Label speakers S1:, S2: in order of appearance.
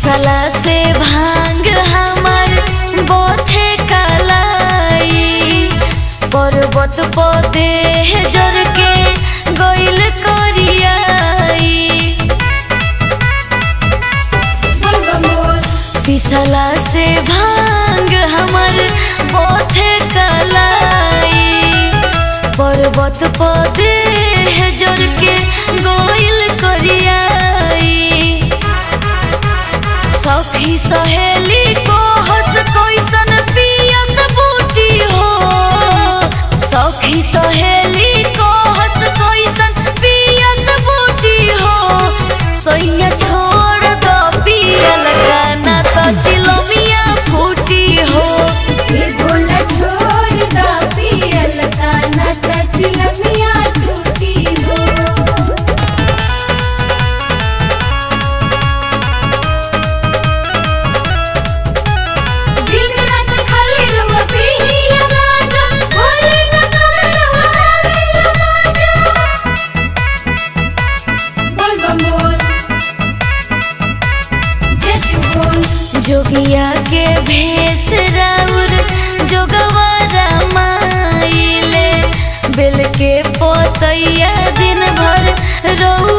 S1: पिसला से भांग हमर बोथे कलाई पर्वत पदे जर के गइल करियाई पिसला से भांग हमर बोथे कलाई पर्वत पदे जर के गइल करियाई सखी सहेली को हंस कैसन पियस बूटी हो सखी सहेली को हंस कैसन पियस बूटी हो सैया छोड़ दो पियल गाना तो चिलमिया फूटी हो
S2: ये बोला छोड़ दा पियल काना त चिलमिया टूटी हो दिन रात खाली रहो पिया गाना बोले न कमला आवेला माजा बोल बम बोल जय शिव बोल
S1: जोगिया के भेष राउर जोगवारा माइले बेल के पोतैया दिन भर रौ